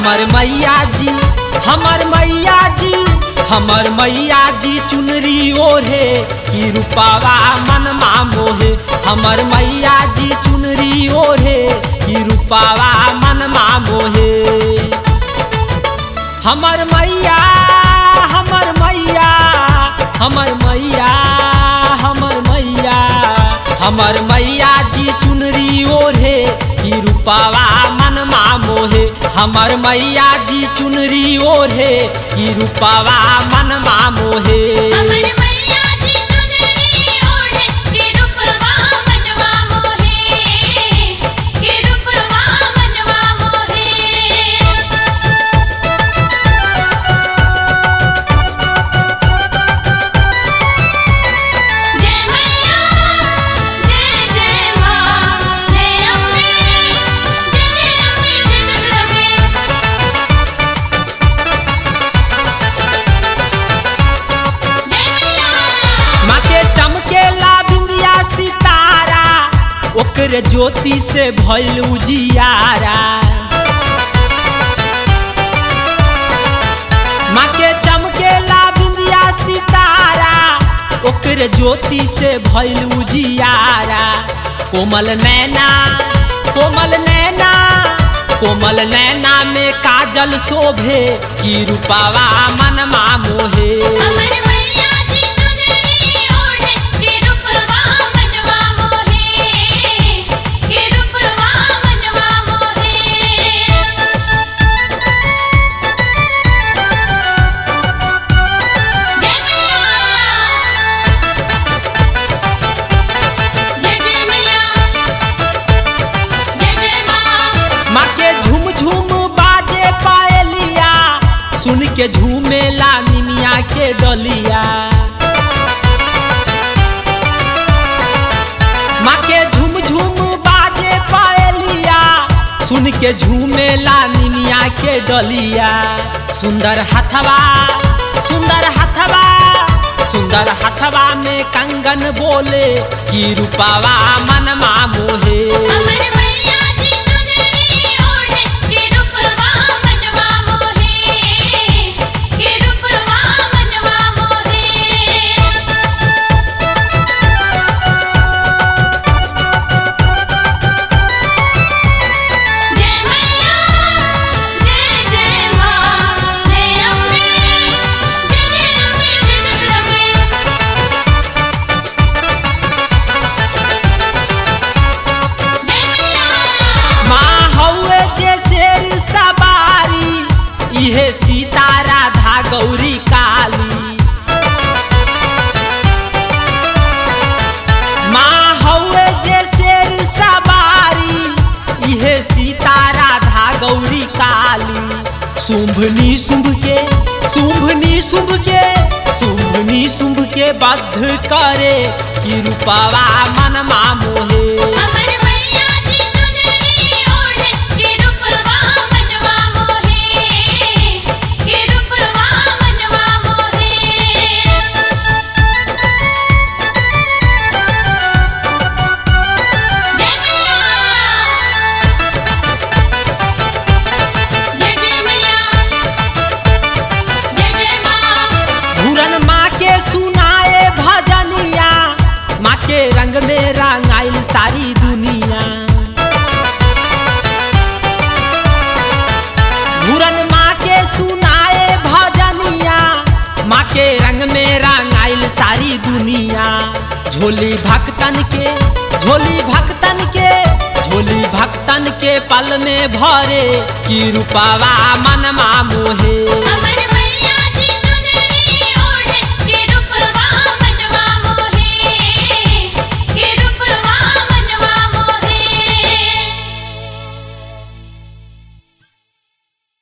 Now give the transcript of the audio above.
हमर मैया जी हमर मैया जी हमर मैया जी चुनरी ओढ़े की रूपावा मनमा मोहे हमर मैया जी चुनरी ओढ़े की रूपावा मनमा मोहे हमर मैया हमर मैया हमर मैया हमर मैया हमर मैया जी चुनरी ओढ़े की रूपावा मनमा मोहे हमर मैया जी चुनरी ओढ़े की रूपावा मनमा मोहे हमर मैया जी चुनरी ओढ़े के रूपवा मनवा मोहे के रूपवा मनवा मोहे जय मैया जय जय मां जय अम्बे जय जय अम्बे जय जगदम्बे जय मैया माँ के चमकेला बिंदिया सितारा ओकर ज्योति से भइल उजियारा माँ के चमकेला बिंदिया सितारा ओकर ज्योति से भइल उजियारा कोमल नैना कोमल नैना कोमल नैना में काजल शोभे की रूपावा मनमा मोहे हमर मैया जी चुनरी ओढ़े के रूपवा मनवा मोहे के रूपवा मनवा मोहे जय मैया जय जय मैया जय जय मां माँ के झूम झूम बाजे पायलिया सुन के झूमेला निमिया के डलिया माँ के झूम झूम बाजे पायलिया सुन के झूमेला निमिया के डलिया सुंदर हथवा सुंदर हथवा सुंदर हथवा में कंगन बोले की रूपावा मनमा मोहे हमर मैया जी चुनरी ओढ़े के रूपवा मनवा मोहे के रूपवा मनवा मोहे जय मैया जय जय मां जय अम्बे जय जय अम्बे जय जगदम्बे जय मैया माँ हौवे जे शेर सवारी इहे सीता राधा गौरी काली माँ हौवे जे शेर सवारी इहे सीता राधा गौरी काली शुंभनी शुंभ के शुंभनी शुंभ के शुंभनी शुंभ के बद्ध करे की रूपावा मनमा मोहे हमर मैया जी चुनरी ओढ़े के रूपवा मनवा मोहे के रूपवा मनवा मोहे जय मैया जय जय मैया जय जय मां घूरन माँ के सुनाए भजनिया माँ के रंग में रंगाइल सारी दुनिया घूरन माँ के सुनाए भजनिया माँ के रंग में रंगाइल सारी दुनिया झोली भक्तन के झोली भक्तन के झोली भक्तन के पल में भरे की रूपावा मनमा मोहे हमर